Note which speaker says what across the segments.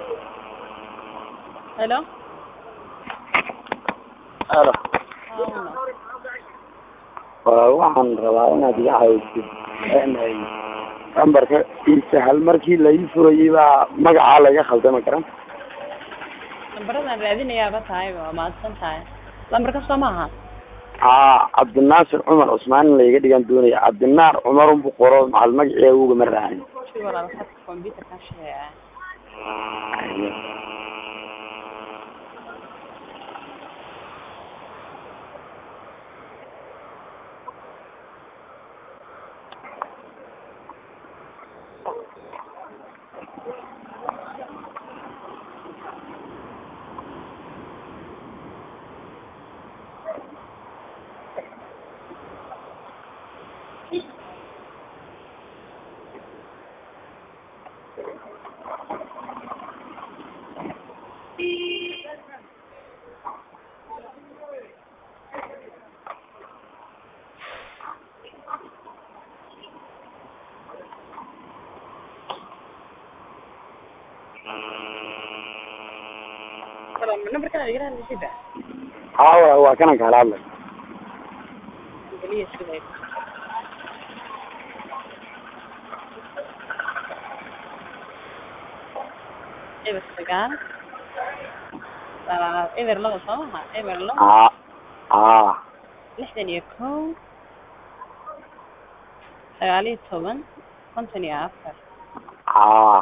Speaker 1: Hello?
Speaker 2: Alo.
Speaker 1: Awna.
Speaker 2: Waa waxaan rabaa inaad iga caawisid inay lambarka ii sahal markii la ii furayay baa magacaa laga khaldama garan
Speaker 1: Lambaradaan raadinayaaba tahay waa mahadsan tahay. Lambar kasta ma aha.
Speaker 2: haa cabdinaasir cumar cusmaan in laiga dhigan doonaya cabdinaar cumar unbu qoro macal magacii ugama raacin
Speaker 1: Si walaal khadka computer ka shaqeeya. Walaal lambarkan aad iga hadlaysid.
Speaker 2: haa wa- waa kanan kaala hadlay
Speaker 1: Kaliya sidee. Eber sagaal. Waa eber laba soo maha. Eber laba.
Speaker 2: haa haa
Speaker 1: lixdan iyo kow sagaal iyo toban konton iyo afar
Speaker 2: haa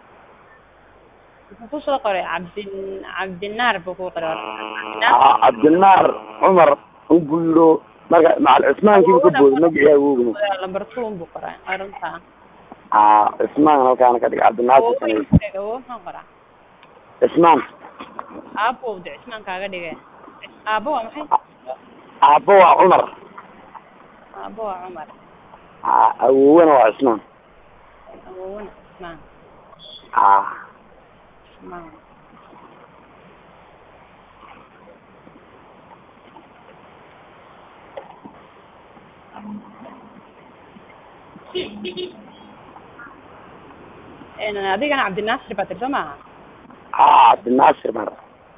Speaker 1: wuxuu kusoo qoray cabdin cabdinaar buu ku qoray
Speaker 2: haa cabdinaar cumar unbu yidho marka macal cismaankiibu ka booday magacii ugama
Speaker 1: lambar two buu qoray arunta
Speaker 2: haa cismaan halkaana ka dhig cabdinaasir sanay
Speaker 1: awo maxaan qoraa
Speaker 2: cismaan
Speaker 1: aabo de cismaan kaaga dhige aabo waa maxay
Speaker 2: aabbo waa cumar
Speaker 1: aabo waa cumar
Speaker 2: haa awowena waa cismaan
Speaker 1: awowna cismaan
Speaker 2: haa
Speaker 1: cismaan En, adigana cabdinaasir baa tiri soo maaha
Speaker 2: haa cabdinaasir mar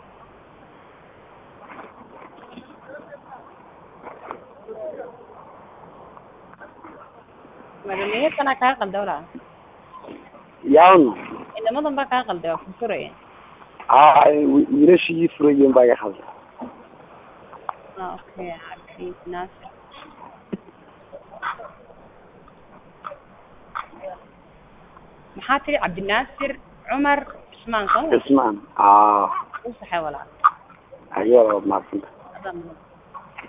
Speaker 1: madamiyadana kaa qalda walaa
Speaker 2: yawn
Speaker 1: inamadan baa kaa qalda waa furfuraya
Speaker 2: haa wiilashii ii furayeen baa iga khalda
Speaker 1: Ah, okay cabdinaasir maxaa tiri cabdinaasir cumar cismaan soo ma
Speaker 2: cismaan haa
Speaker 1: u saxay walaa
Speaker 2: ayada maasanta
Speaker 1: adaa mudan